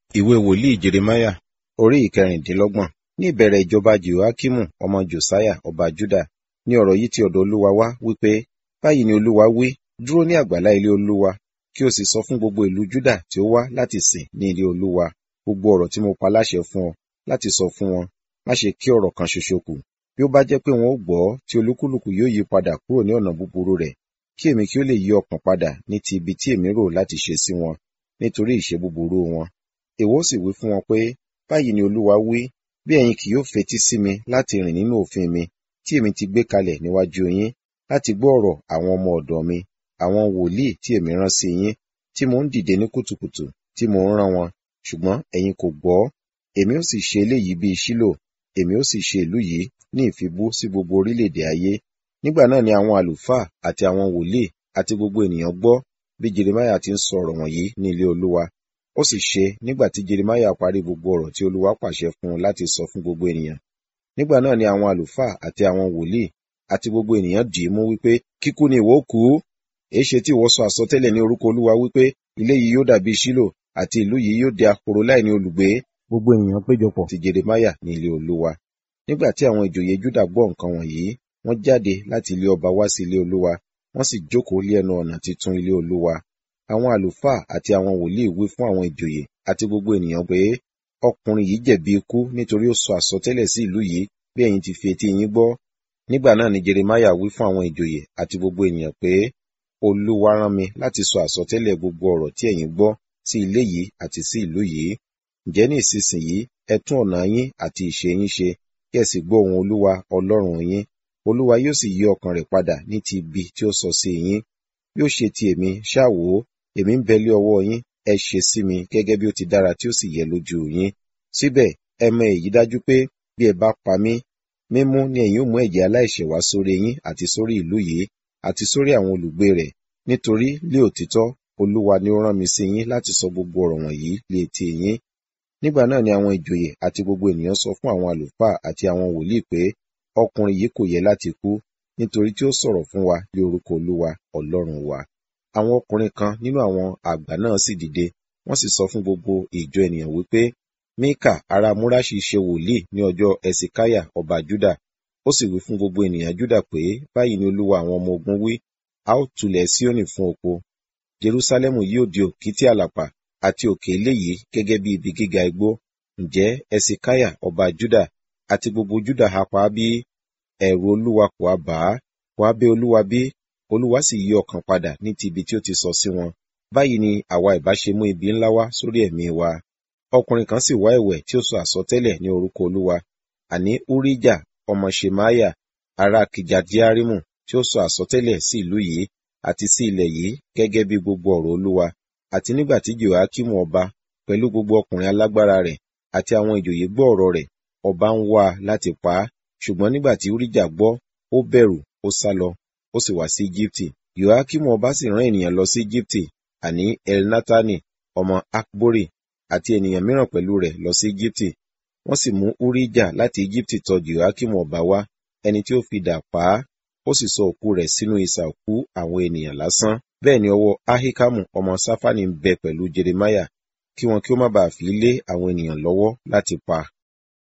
ìwé wòlíì jeremáyà orí ìkẹrìndínlọ́gbọ̀n ní ìbẹ̀rẹ̀ ìjọba jehoiakimu ọmọ josiah ọba juda ní ọ̀rọ̀ yìí ti ọ̀dọ̀ olúwa wá wípé báyìí ni olúwa wí dúró ní àgbàlá ilé olúwa kí o sì sọ fún gbogbo ìlú juda tí ó wá láti sìn ní ilé olúwa gbogbo ọ̀rọ̀ tí mo pa láṣẹ fún ọ láti sọ fún wọn má ṣe kí ọ̀rọ̀ kan ṣoṣo kù bí ó bá jẹ́ pé wọn ó gbọ́ tí olúkúlùkù yóò yí padà kúrò ní ọ̀nà búburú rẹ̀ kí èmi kí ó lè yí ọkàn padà ní ti ibi tí èmi rò láti ṣe sí wọn nítorí ìṣe búburú wọn èwo sì wí fún wọn pé báyìí ni olúwa wí bí ẹ̀yin kì yóò fetí sí mi láti rìn nínú òfin mi tí èmi ti gbé kalẹ̀ níwájú yín láti gbọ́ ọ̀rọ̀ àwọn ọmọ ọ̀dọ̀ mi àwọn wòlíì tí èmi rán sí yín tí mò ń dìde ní kùtùkùtù tí mò ń rán wọn ṣùgbọ́n ẹ̀yin kò gbọ́ èmi ó sì ṣe eléyìí bíi ṣílò èmi ó sì ṣe ìlú yìí ní ìfibú sí gbogbo orílẹ̀-èdè ayé nígbà náà ni àwọn àlùfáà àti àwọn wòlíì àti gbogbo ènìyàn gbọ́ bí jeremiah ti ń sọ ọ̀rọ̀ wọ̀nyí ní ilé olúwa ó sì ṣe nígbà tí jeremiah parí gbogbo ọ̀rọ̀ tí olúwa pàṣẹ fún un láti sọ fún gbogbo ènìyàn nígbà náà ni àwọn àlùfáà àti àwọn wòlíì àti gbogbo ènìyàn dì í mú wípé kíkú ni ìwọ kú èéṣe tí ìwọ sọ àsọtẹ́lẹ̀ ní orúkọ olúwa wípé ilé yìí yóò dàbí ṣílò àti ìlú yìí yóò di ahoro láì ní olùgbé gbogbo ènìyàn péjọpọ̀ ti jeremiah ní ilé olúwa nígbà tí àwọn ìjòyè juda gbọ́ nǹkan wọ̀nyí wọ́n jáde láti ilé ọba wá sí ilé olúwa wọ́n sì jókòó lé ẹnu ọ̀nà titun ilé olúwa àwọn àlùfáà àti àwọn wòlíì wí fún àwọn ìjòyè àti gbogbo ènìyàn pé ọkùnrin yìí jẹ̀bi ikú nítorí ó sọ àsọtẹ́lẹ̀ sí ìlú yìí bí ẹ̀yin ti fi etí yín gbọ́ nígbà náà ni jeremiah wí fún àwọn ìjòyè àti gbogbo ènìyàn pé olúwa rán mi láti sọ àsọtẹ́lẹ̀ gbogbo ọ̀rọ̀ tí ẹ̀yin gbọ́ sí ilé yìí àti sí ìlú yìí ǹjẹ́ ní ìsinsìnyí ẹ tún ọ̀nà yín àti ìṣe yín ṣe kí ẹ sì gbọ́ ohùn olúwa ọlọ́run yín olúwa yóò sì yí ọkàn rẹ̀ padà ní ti ibi tí ó sọ sí yín bí ó ṣe ti èmi ṣáà wò ó èmi ń bẹ lé ọwọ́ yín ẹ ṣe sí mi gẹ́gẹ́ bí ó ti dára tí ó sì yẹ lójú yín síbẹ̀ ẹ mọ èyí dájú pé bí ẹ bá pa mí mímú ni ẹ̀yin ó mú ẹ̀jẹ̀ aláìṣẹ̀ wá sórí yín àti sórí ìlú yìí àti sórí àwọn olùgbé rẹ̀ nítorí lé òtítọ́ olúwa ni ó rán mi sí yín láti sọ gbogbo ọ̀rọ̀ wọ̀nyí lé etí yín nígbà náà ni àwọn ìjòyè àti gbogbo ènìyàn sọ fún àwọn àlùfáà àti àwọn wòlíì pé ọkùnrin yìí kò yẹ láti kú nítorí tí ó sọ̀rọ̀ fún wa lé orúkọ olúwa ọlọ́run wa àwọn ọkùnrin kan nínú àwọn àgbà náà sì dìde wọ́n sì sọ fún gbogbo ìjọ ènìyàn wípé míkà ará múráṣì ṣe wòlíì ní ọjọ́ ẹsìkáyà ọba júdà ó sì wí fún gbogbo ènìyàn júdà pé báyìí ni olúwa àwọn ọmọ ogun wí a ó tulẹ̀ síónì fún oko jerúsálẹ́mù yóò di òkìtì àlàpà àti òkè eléyìí gẹ́gẹ́ bí ibi gíga igbó ǹjẹ́ ẹsìkáyà ọba júdà àti gbogbo júdà ha pa á bí ẹ̀rù olúwa kò á bà á kò á bẹ̀ olúwa bí olúwa sì yí ọkàn padà ní ti ibi tí ó ti sọ sí wọn báyìí ni àwa ìbá ṣe mú ibi ńlá wá sórí ẹ̀mí wa ọkùnrin kan sì wá ẹ̀wẹ̀ tí ó sọ àsọtẹ́lẹ̀ ní orúkọ olúwa àní urijah ọmọ shemaya ará kìjàdíárímù tí ó sọ àsọtẹ́lẹ̀ sí ìlú yìí àti sí ilẹ̀ yìí gẹ́gẹ́ bí gbogbo ọ̀rọ̀ olúwa àti nígbà tí jehoiakimu ọba pẹ̀lú gbogbo ọkùnrin alágbára rẹ̀ àti àwọn ìjòyè gbọ́ ọ̀rọ̀ rẹ̀ ọba ń wá a láti pa á ṣùgbọ́n nígbà tí urijah gbọ́ ó bẹ̀rù ó sá lọ ó sì wá sí Íjíbítì. Yoakimu ọba sì rán ènìyàn lọ sí Íjíbítì, àní Elnatani, ọmọ Akbori, àti ènìyàn mìíràn pẹ̀lú rẹ̀ lọ sí Íjíbítì. Wọ́n sì mú Urijah láti Íjíbítì tọ̀ Yoakimu ọba wá, ẹni tí ó fi dà pa á, ó sì sọ òkú rẹ̀ sínú isà òkú àwọn ènìyàn lásán. Bẹ́ẹ̀ ni ọwọ́ Ahikamu ọmọ Sáfánì ń bẹ pẹ̀lú Jeremiah, kí wọn kí ó má bàa fi lé àwọn ènìyàn lọ́wọ́ láti pa.